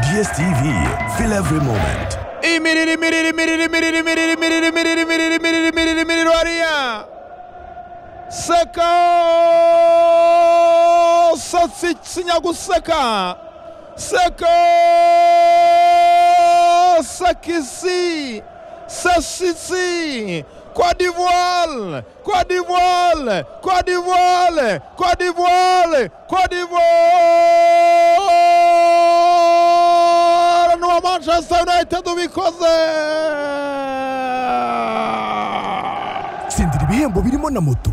DSTV. Feel every moment. Imiriri, miriri, miriri, miriri, miriri, miriri, miriri, miriri, miriri, miriri, miriri, oraya. Seko Satsi Sinyaguseka. Seko Sakisi Sassisi Côte d'Ivoire Côte d'Ivoire Côte d'Ivoire Côte d'Ivoire Côte d'Ivoire n'uwa Manchester United ubikoze tsindira ibihembo birimo na moto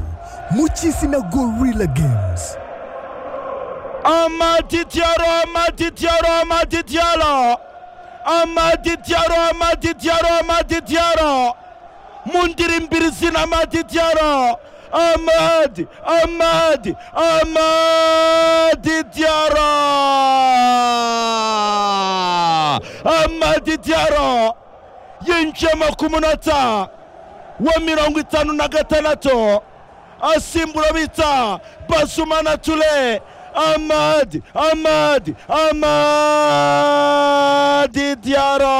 mu cy'izina gorilla games amatitiaro amatitiaro amatitiaro amatitiaro amatitiaro amatitiaro mundirimbirisini amatitiaro amadi amadi amatitiaro amatitiaro yinjiyemo ku munota wa mirongo itanu na gatandatu asimbura bita basumana ture amadi amadi amadi diara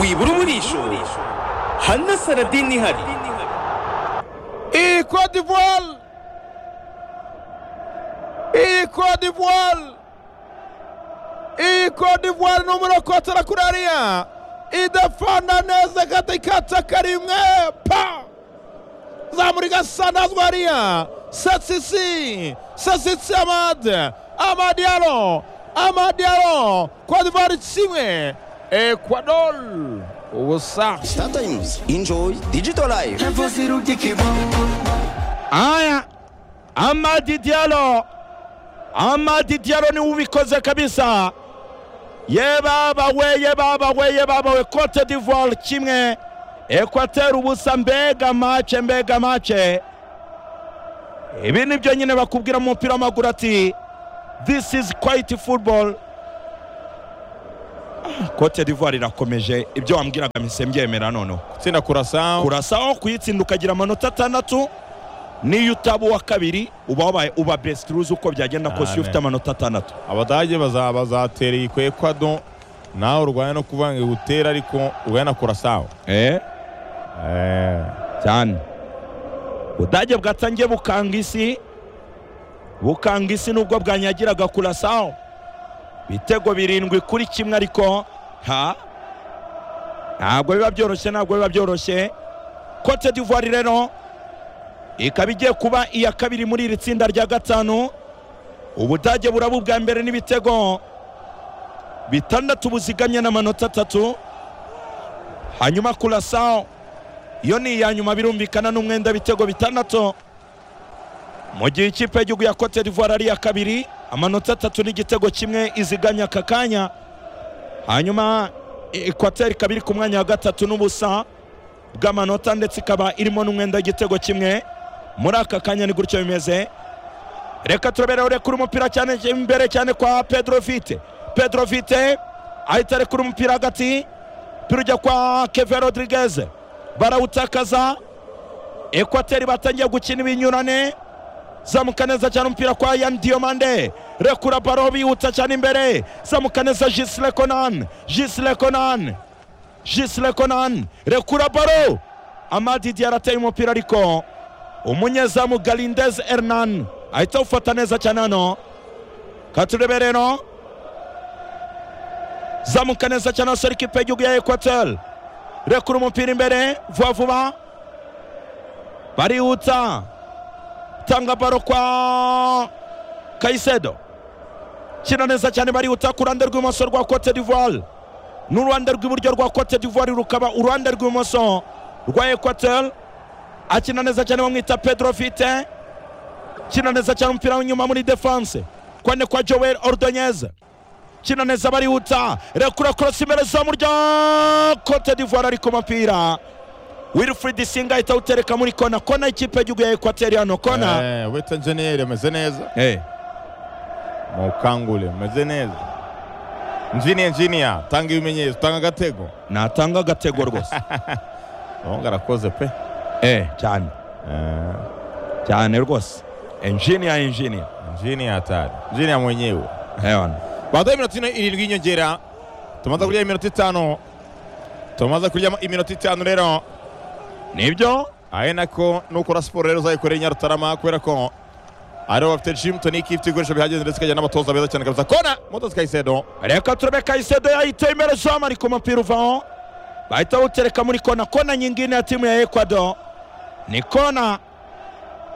wibura umurisho hari na saradini ihari iyi Cote d'Ivoire iyi Cote d'Ivoire iyi Cote d'Ivoire ni umurokotera kuri ariya idafana neza katikata karimwe pa zamura igasanazwa ariya sasisi sasisi amad amadiaro amadiaro Cote d'Ivoire kimwe Ecuador ubusa startimes enjoy digital life haya amadi dialo amadi dialo niwe ubikoze kabisa ye baba we ye baba we ye baba we cote d'ivoire kimwe ekwateri ubusa mbega mace mbega mace ibi ni byo nyine bakubwira mu mupira w'amaguru ati this is quite football Ah, cote d'ivoire irakomeje ibyo wambwiraga mise mbyemera noneho tsinda kurasa kurasa aho kuyitsinda ukagira amanota atandatu n'iyo utaba uwa kabiri uba wabaye uba best ruzi uko byagenda kose iyo Amen. ufite amanota atandatu abadage baza- bazatereye ku ekwado nawe urwanya no kuvuga ngo igutera ariko urwanya na kurasawa eh cyane budage bwatangiye bukanga isi bukanga isi nubwo bwanyagiraga kurasaho ibitego birindwi kuri kimwe ariko ha ntabwo biba byoroshye ntabwo biba byoroshye cote d'ivoire rero ikaba igiye kuba iya kabiri muri iri tsinda rya gatanu ubudage buraba ubwa mbere n'ibitego bitandatu buzigamye n'amanota atatu hanyuma kurasaho iyo ni iya nyuma birumvikana n'umwenda w'ibitego bitandatu mu gihe ikipe y'igihugu ya cote d'ivoire ari iya kabiri amanota atatu n'igitego kimwe iziganya aka kanya hanyuma ekwateri ikaba iri ku mwanya wa gatatu n'ubusa bw'amanota ndetse ikaba irimo n'umwenda w'igitego kimwe muri aka kanya ni gutyo bimeze reka turabere urekura umupira cyane imbere cyane kwa pedro vite pedro vite ahita arekura umupira hagati umupira ujya kwa keve rodriguez barawutakaza ekwateri batangiye gukina ibinyurane zamuka neza cyane umupira kwa yan diomande rekura baro bihuta cyane imbere zamuka neza jisile konan jisile konan jisile konan rekura baro amadi diara ateye umupira ariko umunyezamu galindez hernan ahita awufata neza cyane hano katurebe rero zamuka neza cyane asora ikipe y'igihugu ya ekwateri rekura umupira imbere vuba vuba barihuta tanga baro kwa kayisedo kina neza cyane barihuta ku ruhande rw'ibumoso rwa cote d'ivoire n'uruhande rw'iburyo rwa cote d'ivoire rukaba uruhande rw'ibumoso rwa equateur akina neza cyane bamwita pedro vite kina neza cyane umupira w'inyuma muri defense kwane kwa joel ordonez kina neza barihuta rekura korosi imbere zamu rya cote d'ivoire ariko umupira wilfried singa ahita awutereka muri kona kona y'ikipe y'igihugu ya ekwateri hano kona wita enjeniyeri ameze neza Eh. mukangure ameze neza njini enjiniya tanga ibimenyetso tanga agatego natanga agatego rwose ahubwo arakoze pe eh cyane Eh, cyane rwose engineer engineer Injinia hatari, injinia mwenyewe. Ewan. Baada ya minota ine irindwi y'inyongera tumaze kurya iminota itanu tumaze kurya iminota itanu rero nibyo ari nako nukora siporo rero uzayikorera inyarutarama kubera ko aribo bafite jimu toniki ifite ibikoresho bihagije ndetse ikagira n'abatoza beza cyane kabisa kona moto zikayisedo reka turebe kayisedo yahita imbere zamu ariko umupira uvaho bahita bawutereka muri kona kona nyingine ya timu ya ecuador ni kona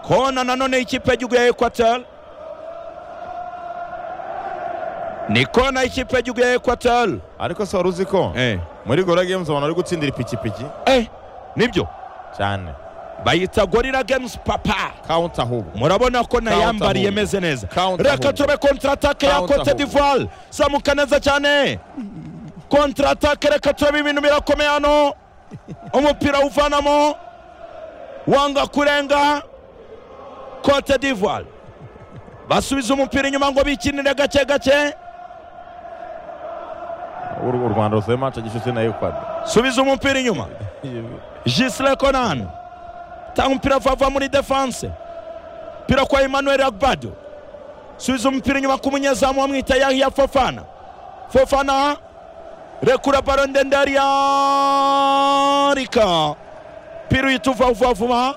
kona nanone y'ikipe y'igihugu ya equator ni kona y'ikipe y'igihugu ya equator ariko se wari uzi ko eh. muri gora games abantu bari gutsindira ipikipiki eh. nibyo cyane bayita gorira games papa kawunti ahubwo murabona ko Counter nayambariye home. meze neza Counter reka home. turebe kontratake ya Counter cote home. divoire zamuka neza cyane kontratake reka turebe ibintu birakomeye hano umupira uvanamo wanga kurenga cote divoire basubiza umupira inyuma ngo bikinire gake gake Uru- u rwanda rusohoye mace gishyushye na ekwado subiza umupira inyuma Gisle Conan tanga umupira vava muri defense mpira kwa Emmanuel Agbado subiza umupira inyuma ku munyezamu wamwita Yahya Fofana Fofana rekura baro ndende yari yarika mpira uhita uva vuba vuba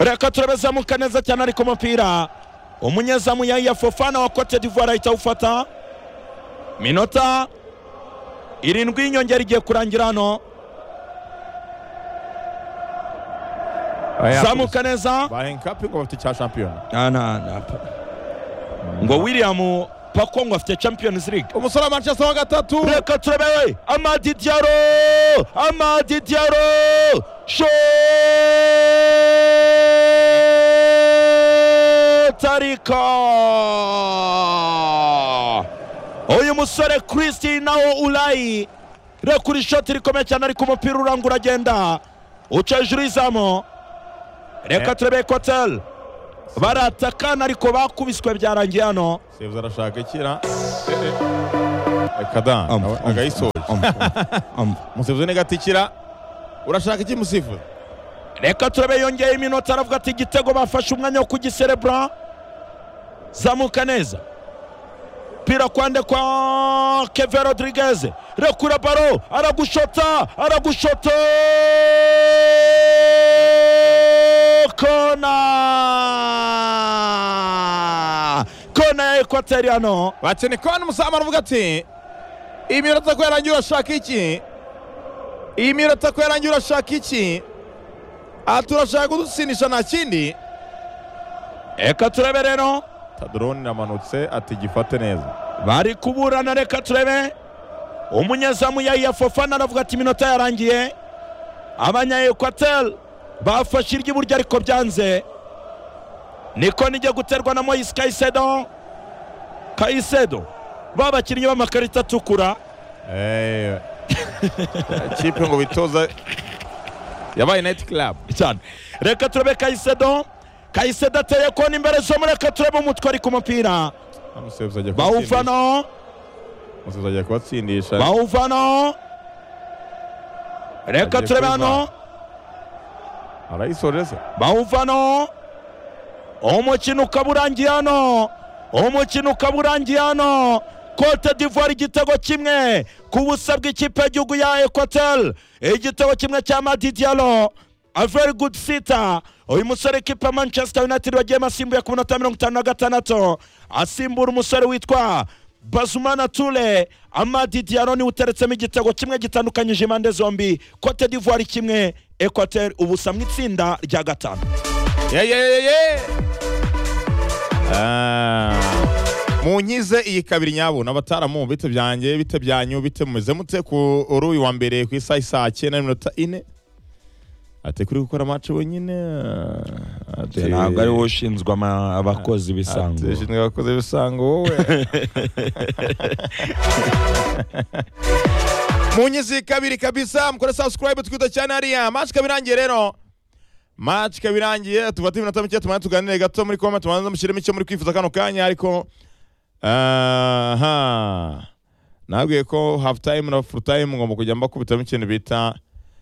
reka turebe zamuka neza cyane ariko umupira umunyezamu Yahya Fofana wa Cote d'Ivoire ahita awufata minota irindwi y'inyongera igiye kurangira hano zamuka neza bahenkapi ngo bafite icya shampiyona Ah, nah, nah. ngo william pako ngo afite champions league umusore wa manchester wa gatatu reka turebe we amadi diaro amadi diaro shotarika uyu musore kristi nawo ulayi rekura ishoti rikomeye cyane ariko umupira uranga uragenda uca hejuru y'izamu reka Eh. turebe kotel baratakana ariko bakubiswe byarangiye hano sevuze arashaka ikira kada agayisoje umusifuzi ni gatikira urashaka iki musifuzi reka turebe yongeye iminota aravuga ati igitego bafashe umwanya wo kugiserebura zamuka neza pira kwande kwa keve rodriguez rekura baro aragushota aragushota kona kona ya ekwateri hano bakene kandi umusamu aravuga ati iyi minota ko yarangiye urashaka iki iyi minota ko yarangiye urashaka iki aha turashaka kudutsindisha nta kindi reka turebe rero tadoroni iramanutse ati gifate neza bari kuburana reka turebe umunyezamu yahiya fofana aravuga ati iminota yarangiye abanya ekwatel bafashe iry'iburyo ariko byanze niko nijya guterwa na moyisi kayisedo kayisedo babakinnyi b'amakarita atukura Eh, kipe ngo bitoza yabaye nayiti club cyane reka turebe kayisedo kayisedo ateye kona imbere zomu reka turebe umutwe ari ku mupira umusifuzi agiye kubatsindisha bawuvanaho umusifuzi agiye kubatsindisha bawuvanaho reka Agiye turebe hano kuvana. arayisoje se bawuvanaho umukino ukaba urangiye hano umukino ukaba urangiye hano cote d'ivoire igitego kimwe ku busa bw'ikipe y'igihugu ya equatel igitego kimwe cya madi dialo a very good sita uyu musore ikipe ya manchester united bagiyemo asimbuye ku minota mirongo itanu na gatandatu asimbura umusore witwa bazumana ture amadi dialo niwe uteretsemo igitego kimwe gitandukanyije impande zombi cote d'ivoire kimwe equatel ubusa mu itsinda rya gatanu Yeah, yeah, yeah, yeah. Ah. munkize iyi kabiri nyabona abataramu bite byanjye bite byanyu bite mumeze mute ku uri uyu wa mbere ku isaha isaa cyenda n'iminota ine ati kuri gukora mace wenyine ati ntabwo ari wowe ushinzwe ama- abakozi ati bisanzwe ushinzwe abakozi b'ibisango wowe munkize iyi kabiri kabisa mukore subscribe twita cyane hariya mace ikaba irangiye rero maci ikaba irangiye tufate iminota mike tumane tuganire gato muri koma tubanza mushyiremo icyo muri kwifuza kano kanya ariko aha nabwiye ko hafu time na furu time ngomba kujya mbakubitamo ikintu bita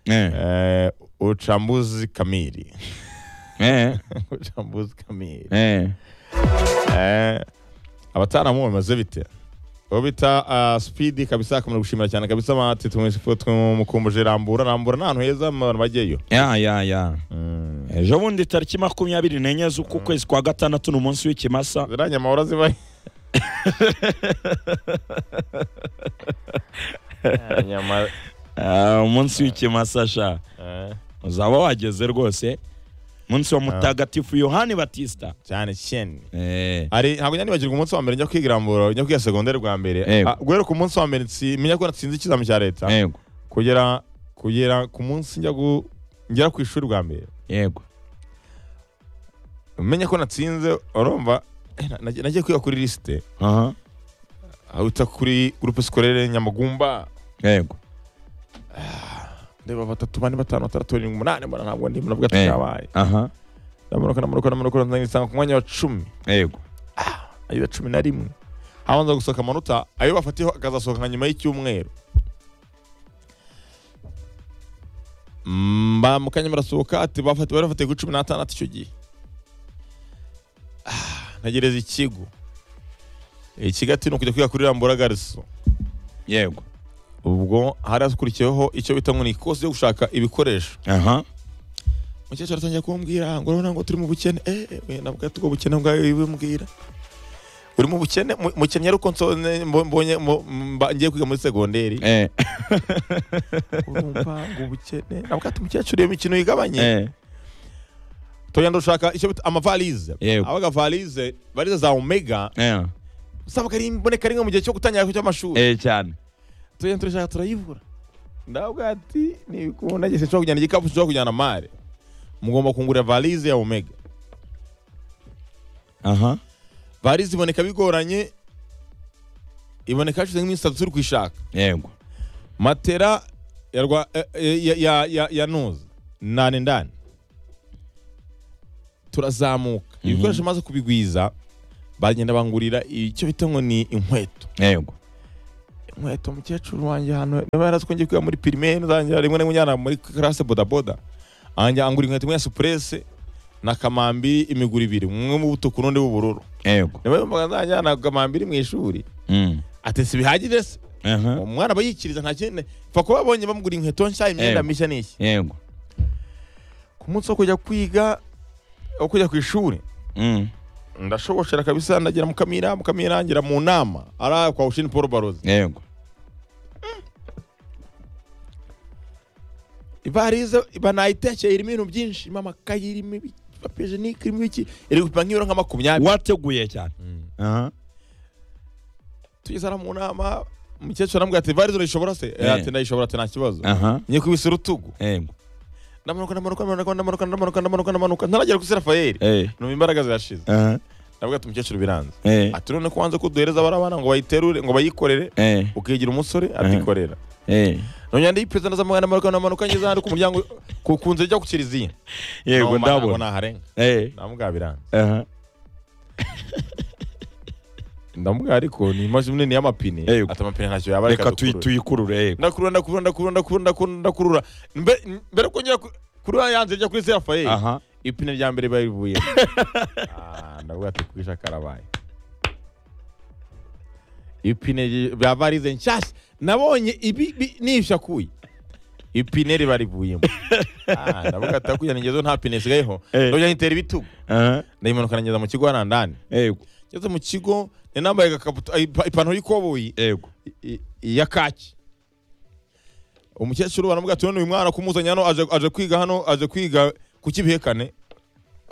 Eh. eh, uchambuzi kamili eh, jambuzi kamiri eh. Eh, abataramu bamaze bite uwo bita ah, speed kabisa akamara gushimira cyane kabisa amati tumukumbuje rambura rambura ni ahantu heza abantu bajyayo ya ya ya Mm. ejo bundi tariki makumyabiri n'enye z'uku kwezi kwa gatandatu ni umunsi w'ikimasa ziriya nyama urazibaye Ah, nyama Ah, umunsi w'ikimasa sha eh, uzaba wageze rwose umunsi wa mutagatifu yohani batista cyane cyane eh, ari ntabwo njya nibagirwa umunsi wa mbere njya kwiga irambura njya kwiga segonderi bwa mbere Yego. Ah, guhera ku munsi wa mbere nsi- menya ko natsinze ikizami cya leta yego kugera kugera ku munsi njya gu- ngera ku ishuri bwa mbere yego umenya ko natsinze urumva eh, na- nagiye nagiye kwiga kuri lisite aha ahita kuri gurupe sikorere nyamagumba yego ndeba batatu bane batanu batandatu barindwi umunani mbona ntabwo ndimo na Eh. bwacu cyabaye aha ndamuruka ndamuruka ndamuruka ndagusanga ku mwanya wa cumi yego ayo cumi na rimwe habanza gusohoka amanota ayo bafatiyeho akazasohoka nka nyuma y'icyumweru mba mu kanya barasohoka ati bafati bari bafatiye kuri cumi n'atandatu icyo gihe Ah, ntegereza ikigo ikigo ati ni ukujya kwiga kuri rambura gariso yego ubwo hari hakurikiyeho icyo bita ngo ni ikosi yo gushaka ibikoresho aha umukecuru atangiye kumbwira ngo urabona ngo turi mu bukene eh we nabwo tubwo bukene bwawe wibumbwira uri mu bukene mu- mukennyi ariko nso- ne- mbo- mbonye mbo- mba- ngiye kwiga muri segonderi eh, urumva ngo ubukene nabwo ati umukecuru iyo mikino yigabanye eh, tugenda dushaka icyo bita amavalize Yego. abaga valize valize za omega eh, usanga ari imboneka rimwe mu gihe cyo gutangira cy'amashuri eh, cyane tugenda turashaka turayibura ndabwo ati nibikunda ngeze nshobora kujyana igikapu nshobora kujyana mare mugomba kungurira valize ya omega aha varize iboneka bigoranye iboneka hashize nk'iminsi itatu turi kuyishaka yego matera ya rwa eh, eh, ya ya ya, ya nuza ndani ndani turazamuka ibikoresho maze kubigwiza bagenda bangurira icyo bita ngo ni inkweto yego inkweto mukecuru wanjye hano niba yarazi ko ngiye kwiga muri pirimeri nzangira rimwe na rimwe njyana muri karase bodaboda anjya angura inkweto imwe ya supurese na kamambiri imiguru ibiri umwe mu butuku n'undi w'ubururu yego niba yumvaga nzajyana kamambiri mu ishuri Mm. ati si bihagije se aha umwana aba yikiriza nta kindi pfa kuba abonye bamugura inkweto nshya imyenda Yego. mishya n'iki yego ku munsi wo kujya kwiga wo kujya ku ishuri Mm. ndashogoshera kabisa ndagira mukamira mukamira ngira mu nama ari kwa ushini paul barozi yego ibarize banayitekeye irimo ibintu byinshi irimo amakayi irimo ibi- papiyejenike irimo iki iri gupima nk'ibiro nka makumyabiri wateguye cyane aha tugeze hariya mu nama umukecuru aramubwira ati varize urayishobora se Eh, ati ndayishobora ati nta kibazo aha ngiye kubisa urutugu yego ndamanuka ndamanuka ndamanuka ndamanuka ndamanuka ndamanuka ndamanuka ntaragera kuri serafayeli eh, numva imbaraga zirashize aha ndavuga ati umukecuru biranze eh, ati none ko wanze ko duhereza abana ngo bayiterure ngo bayikorere eh, ukigira umusore atikorera eh. nongera ndiyipeza ndazamugana amanuka n'amanuka ngeze hano ku muryango ku ku nzira ijya ku kiliziya yego Numva ntabwo ndabona naharenga Eh, ndamubwira biranze aha ndamubwira ariko ni imashini nini y'amapine Yego. ati amapine ntacyo yaba reka reka tuyi- dukurure tuyikurure yego ndakurura ndakurura ndakurura ndakurura ndakurura ndakurura Mbe- mbere ko ngera ku- kuri ya yanze ijya kuri serafayeli aha ipine rya mbere barivuye ndavuga ati kwisha karabaye ipine ry- bya varize nshyashya nabonye ibi bi- nishakuye ipine riba rivuyemo Ah, ndavuga ati akujyana ingezo nta pine isigayeho Eh. ndajya nitera ibitugu aha ndayimanuka nageza mu kigo hariya ndani yego ngeze mu kigo nari nambaye agakabutura ipa- ipantaro y'ikoboyi yego i- iya kaki umukecuru baramubwira ati none uyu mwana kumuzanye hano aje, aje kwiga hano aje kwiga ku kibihekane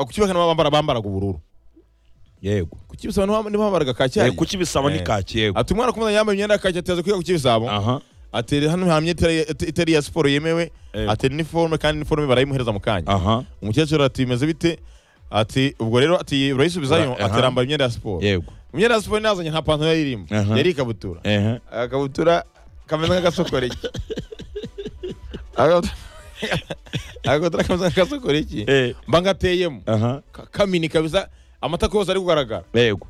Ah, ku kibihekane bambara bambaraga ubururu yego ku kibisabo nibo nibo bambaraga kaki Eh, hariya kuki bisaba ni Eh. kaki yego ati umwana kumuzanye yambaye imyenda ya kaki ati aje kwiga ku kibisabo aha ati hano nta myenda itari- it- itari iya siporo yemewe Yego. ati niforume kandi niforume barayimuhereza mu kanya aha umukecuru ati bimeze bite ati ubwo rero ati urayisubizayo Aha. ati rambara imyenda ya siporo yego imyenda ya siporo nazanye nta pantaro yari irimo Aha. yari ikabutura aha agakabutura kameze nk'agasokoreki Agakabutura- agakabutura kameze nk'agasokoreki Eh, mba ngateyemo aha Ka- kamini kabisa amatako yose ari kugaragara yego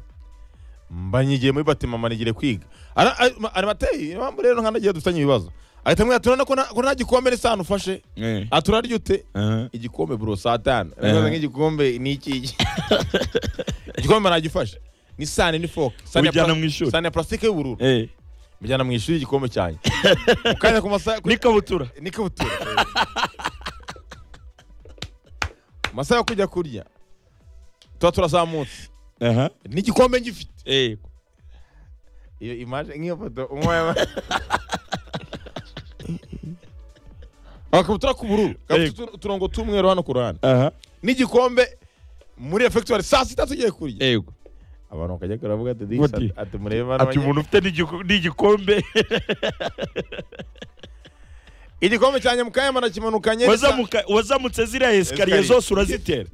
mba nyigiye muri batimama nigiye kwiga Ara- ari ari mateye impamvu rero nkanagiye dufitanye ibibazo ahita amubwira ati urabona ko nta- ko nta gikombe n'isahani ufashe Eh. ati urarya ute Aha. igikombe bro saa tanu Eh. Aramubaza nk'igikombe ni iki igikombe nagifashe n'isahani n'ifoke isahani ya Ubijyana plas- mu ishuri. isahani ya plastique y'ubururu Eh. mujyana mu ishuri igikombe cyanjye ukajya ku masaha ku- n'ikabutura n'ikabutura Ku masaha yo kujya kurya tuba turazamutse aha n'igikombe ngifite eh iyo imaje nk'iyo foto umwe akabutura k'ubururu gafite utu- uturongo tw'umweru hano ku ruhande aha n'igikombe muri refegitori saa sita tugiye kurya yego abantu bakajya baravuga ati "This Bati, ati mureba ati n'abanye-" umuntu ufite n'igiku- n'igikombe igikombe cyanjye mu kanya banakimanukanye wazamuka- wazamutse ziriya esikariye Esikariye. zose urazitera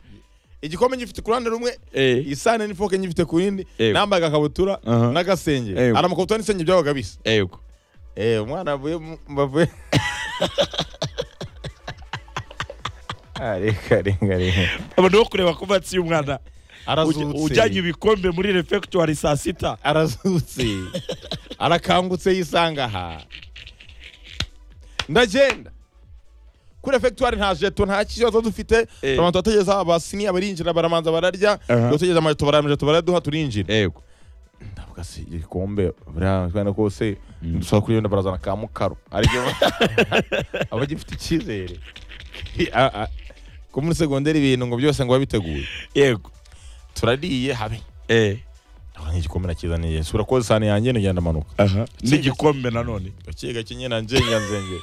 igikombe ngifite ku ruhande rumwe Eh. isahane n'ifoke ngifite ku yindi Yego. nambaye agakabutura Aha. n'agasengeri Yego. aramakabutura n'isengeri byabaga bisa yego Eh, umwana avuye mu- bavuye Ah, reka reka reka abantu bo kureba ko batsi umwana Uj- arazutse ujyanye ibikombe muri refegitori saa sita arazutse arakangutse yisanga aha ndagenda kuri efegitori nta jeto nta kibazo dufite Eh. abantu bategereza abasiniya barinjira baramanza bararya Aha. bategereza amajeto barayamajeto baraduha turinjira yego ndavuga si igikombe buriya kubera kose dusaba kuri yenda barazana ka mukaro aribyo aba agifite icyizere A- a- ko muri segonderi ibintu ngo byose ngo biba biteguye yego turariye habe eh ndavuga nk'igikombe nakizaniye sura koza isahani yanjye nugenda amanuka aha n'igikombe nanone gakiye gakenye na njenga nzengeri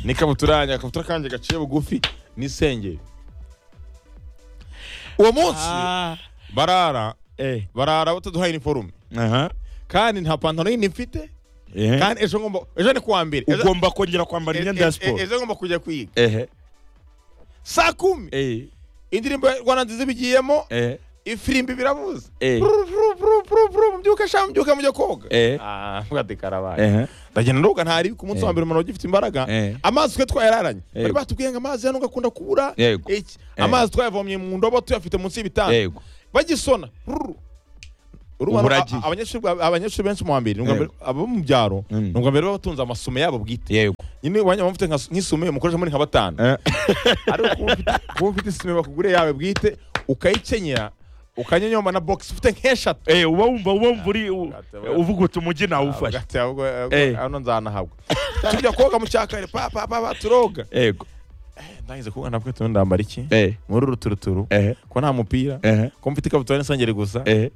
n'ikabutura yanjye akabutura kanjye gaciye bugufi n'isengeri uwo munsi Ah. barara eh barara bataduhaye iniforume aha kandi nta pantaro yindi mfite eh kandi ejo ngomba ejo ni kuwa mbere Ejo- ugomba kongera kwambara imyenda ya E- e- e- siporo ejo ngomba kujya kwiga ehe saa kumi eh indirimbo ya rwanda nziza ibigiyemo eh ifirimbi birabuze Eh. mbyuka sha mbyuka mujya koga Eh. Ah, mvuga ati karabaye eh ndagenda ndoga ntari ku munsi wa Eh. mbere umuntu ugifite imbaraga Eh. amazi twe twayararanye bari Yego. batubwiye ngo amazi hano ugakunda kubura Yego. iki amazi twayavomye mu ndobo tuyafite munsi y'ibitanda yego bagisona Ruru. Urumva Ubu a- uragiye. abanyeshuri bwa- abanyeshuri benshi mu wa mbere ni ubwa Yego. mbere- abo mu byaro Mm. ni ubwa mbere baba batunze amasume yabo bwite yego nyine wanya baba mufite nka- nk'isume mukoresha muri nka batanu Eh. ariko kuba ufite- kuba ufite isume bakuguriye yawe bwite ukayikenyera ukanyonyomba na box ufite nk'eshatu eh uba wumva uba wumva uri u- Gatebe. uvuga uti umujyi nawufashe Ugati ahubwo, eh, Eh. hano nzanahabwa tujya koga mu cyakare pa pa pa pa, turoga yego ndangize kuba nabwo tundi ndambara iki eh muri uru turuturu eh ko nta mupira eh ko mfite ikabutura n'isengeri gusa eh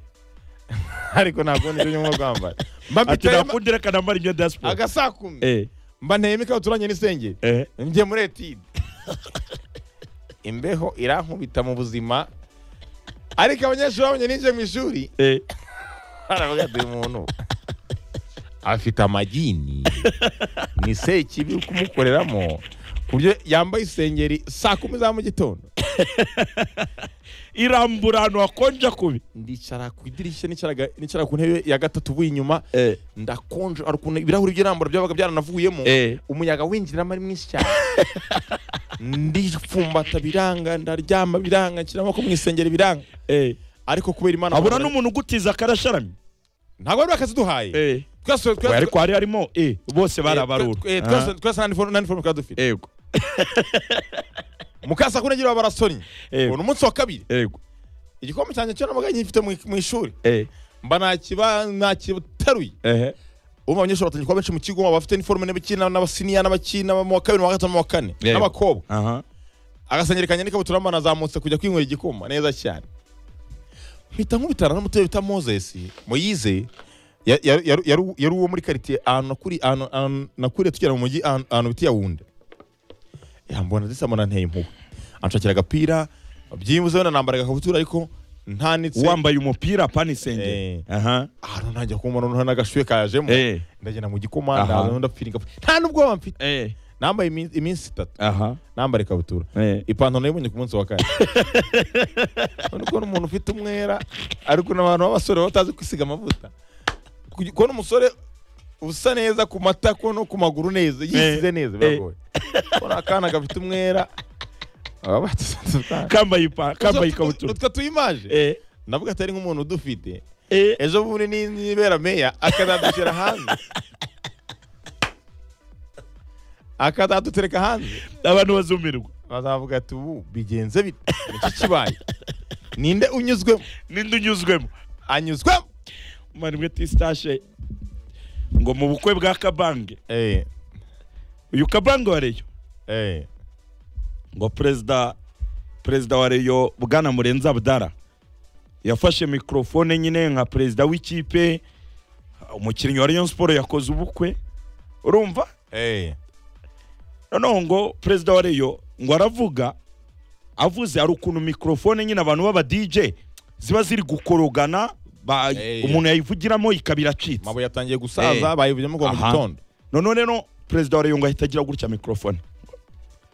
ariko ntabwo nibyo nyuma kwambara mba ati mbiteye ma- nakundira kanambara imyenda ya siporo agasakumi eh mba nteyemo ikabutura njye n'isengeri eh njye muri etide imbeho irankubita mu buzima ariko abanyeshuri babonye ninjiye mu ishuri eh baravuga ati uyu muntu afite amagini ni sekibi uri kumukoreramo ku buryo yambaye isengeri saa kumi za mu gitondo irambura ahantu hakonja kubi ndicara ku idirishya nicara ga- nicara ku ntebe ya gatatu uvuye inyuma eh ndakonje hari ukuntu ibirahuri by'irambura byabaga byaranavuyemo Eh. umuyaga winjiramo ari mwinshi cyane ndipfumbata biranga ndaryama biranga nshyira amaboko mu isengeri biranga eh ariko kubera imana abura n'umuntu ugutiza akarasharamye ntabwo ari akaziduhaye eh twese we twese ariko hari harimo eh bose barabarura Eh, twe- Aha. twese twese nta niforume nta niforume twari dufite yego mukasa kuri agira barasonye Yego. ni umunsi wa kabiri yego igikombe cyanjye cyo namaga gifite mu mu ishuri eh mba nakiba nakitaruye eh ubu abanyeshuri batangiye kuba benshi mu kigo baba bafite iniforume n'abakina n'abasiniya n'abakina mu wa kabiri mu wa gatanu mu wa kane Yego. n'abakobwa aha agasengeri kanjye n'ikabutura mba nazamutse kujya kwinywera igikoma neza cyane mpita nkubitana n'umutwe bita moses moyize ya- ya- ya- yari yari uwo muri karitsiye ahantu nakuri- ahantu- ahantu nakuriye tugera mu mujyi ahantu ahantu bita yawunde yambona ndetse mbona nteye impuhwe anshakira agapira byibuze wenda nambara agakabutura ariko ntanitse wambaye umupira pani senge Eh. aha ahantu ntangiye kumva noneho n'agashuye kajemo Eh. ndagenda mu gikoma Aha. ndaza ndapiringa nta n'ubwoba mfite eh nambaye iminsi- iminsi itatu aha nambara ikabutura Eh. ipantaro nayibonye ku munsi wa kane urabona ko n'umuntu ufite umwera ariko n'abantu b'abasore baba batazi kwisiga amavuta Kugi- kubona umusore usa neza ku matako no ku maguru neza yisize Eh. neza Eh. biragoye kubona akana gafite umwera baba batazi- kambaye ipa kambaye ikabutura utwo tuyimaje eh navuga atari nk'umuntu udufite eh ejo bundi ni- nibera meya akazadushyira hanze akazadutereka hanze abantu bazumirwa bazavuga ati ubu bigenze bite iki kibaye ninde unyuzwemo ninde unyuzwemo anyuzwemo mani mwe tistashe ngo mu bukwe bwa kabange eh uyu kabange wa reyo eh ngo perezida perezida wa reyo bwana murenzi abdara yafashe mikorofone nyine nka perezida w'ikipe umukinnyi wa rayon siporo yakoze ubukwe urumva eh noneho ngo perezida wa reyo ngo aravuga avuze hari ukuntu mikorofone nyine abantu b'aba dj ziba ziri gukorogana ba- Eh. umuntu yayivugiramo ikaba iracitse amabuye yatangiye gusaza bayivuyemo ngo mu Aha. gitondo noneho rero perezida wa reyongo ahita agira gutya mikorofone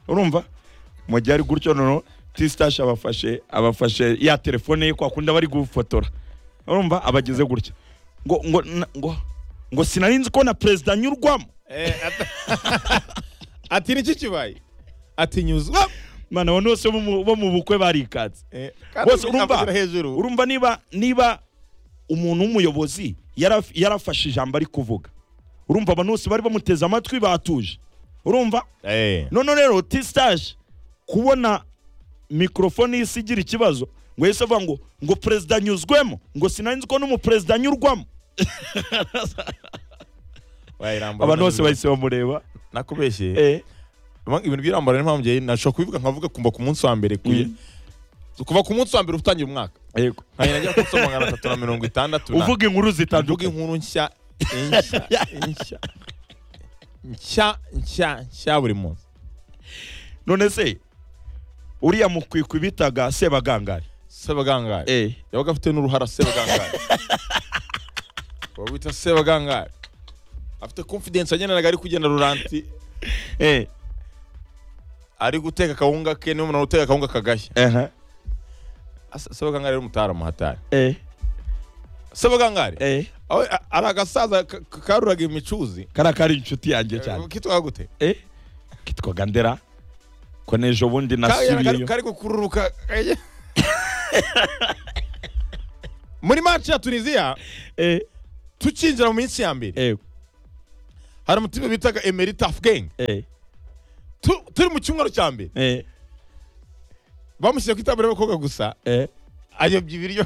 urumva mu gihe ari gutyo noneho tisitashi abafashe abafashe ya telefone ye kwa kundi aba ari gufotora urumva abageze gutya ngo ngo na- ngo ngo sinari nzi ko na perezida anyurwamo Eh, at- ati niki kibaye ati nyuzwamo mana abantu bose bo mu- bo mu bukwe barikatse Eh, kandi bose urumva avugira hejuru urumva niba niba umuntu w'umuyobozi yaraf- yarafashe ijambo ari kuvuga urumva abantu bose bari bamuteze amatwi batuje urumva eh none rero tisitaje kubona mikorofone y'isi igira ikibazo ngo yahise avuga ngo ngo perezida anyuzwemo ngo sinari nzi ko n'umuperezida anyurwamo wayirambura abantu bose bahise bamureba nakubeshye eh, Ama- ibintu by'irambara n'impamvu njye nashobora kubivuga nkavuga kuva ku munsi wa mbere kuye Mm. kuva ku munsi wa mbere utangiye umwaka yego. nkagenda njya ku munsi wa magana atatu na mirongo itandatu na- uvuga inkuru mvuga zitandukanye inkuru nshya nshya nshya nshya nshya nshya buri munsi none se uriya mukwikwi bitaga sebagangari sebagangari eh. yabaga afite n'uruhara sebagangari uwo bita sebagangari afite confidence yageneraga ari kugenda ruranti Eh. ari guteka akawunga ke niba umuntu uteka akawunga kagashya aha, Asa- sebagangari ari umutaramu hatari Eh. sebagangari Eh. aho a- ari agasaza ka- ka- karuraga imicuzi kariya kari inshuti yanjye cyane kitwaga gute eh. kitwaga ndera ko nejo bundi Kariya kari- nasubiyeyo kari gukururuka kajya- muri match ya tunisiya Eh, tukinjira mu minsi ya mbere eh, hari umutima bitaga emery tafgeng eh, Tu- turi mu cyumweru cya mbere eh, bamushyira ku itaburiya y'abakobwa gusa eh. ayobya ibiryo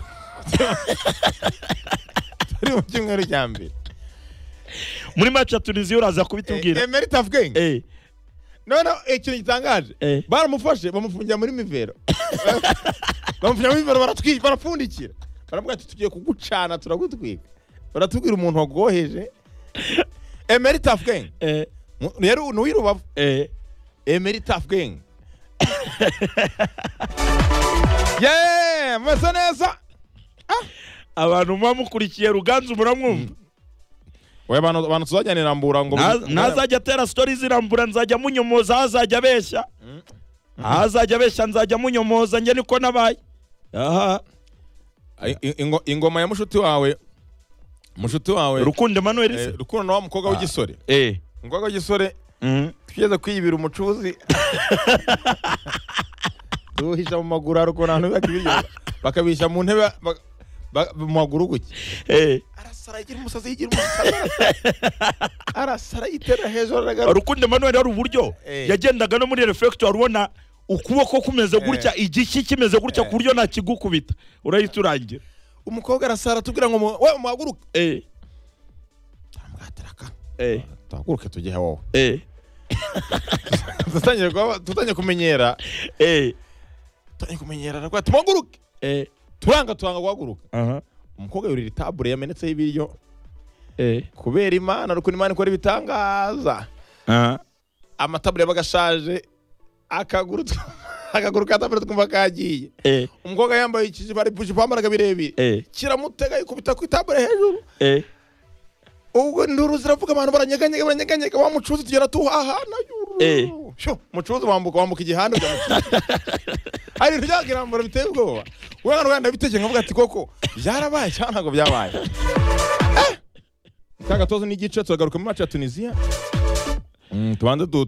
turi mu cyumweru cya mbere muri maci ya tunisiya uraza kubitubwira emery tafgeng Eh. noneho ikintu gitangaje Eh. baramufashe bamufungira muri mivero bamufungira muri mivero baratwi- barapfundikira baravuga ati tugiye kugucana turagutwika baratubwira umuntu wagoheje emery tafgeng Eh, rero uyu ni uw'irubavu eh, emery tafgeng yeee mumeze neza abantu muba mukurikiye ruganzu muramwumva we abantu abantu tuzajyanira mbura ngo Nta- ntazajya atera sitori zirambura nzajya munyomoza aho azajya abeshya aho azajya abeshya nzajya munyomoza njye niko nabaye aha I- i- ingo- ingoma ya mushuti wawe mushuti wawe rukundo emanuel eh, se rukundo na wa mukobwa w'igisore eh umukobwa w'igisore mhm. twigeze kwiyibira umucuzi tuwuhisha mu maguru hari ukuntu abantu biba ibiryo bakabihisha mu ntebe bak- ba- mu maguru gutya eh arasara yigira umusazi yigira umusazi arasara. arasara yitera hejuru aragaruka rukundo emanuel hari uburyo Eh. yagendaga no muri reflector ubona ukuboko kumeze gutya igiki kimeze gutya ku buryo nakigukubita urahita urangira umukobwa arasara atubwira ngo mu- we muhaguruke eh aramwataraka eh tuhaguruke tujye wowe eh dutangiye kuba- dutangiye kumenyera eh dutangiye kumenyera aravuga ati muhaguruke eh turanga turanga guhaguruka aha umukobwa yurira itabure yamenetseho ibiryo eh kubera imana rukundo imana ikora ibitangaza aha amatabure yabaga ashaje akaguru tw- akaguru ka tabure twumva kagiye eh umukobwa yambaye ikijipo ari bujipo yambaraga birebire eh kiramutega yikubita ku itabure hejuru eh ubwo nduru ziravuga abantu baranyeganyega baranyeganyega wa mucuzi tugera tuhahana Eh. yuru. Sho, mucuzi wambuka wambuka igihanda ujya mu kizi. hari ibintu byakirambura biteye ubwoba we hano wenda bitege nkavuga ati koko byarabaye cyangwa ntabwo byabaye Eh! ka gatozo n'igice turagaruka muri mace ya tunisiya Mm, tubanze du-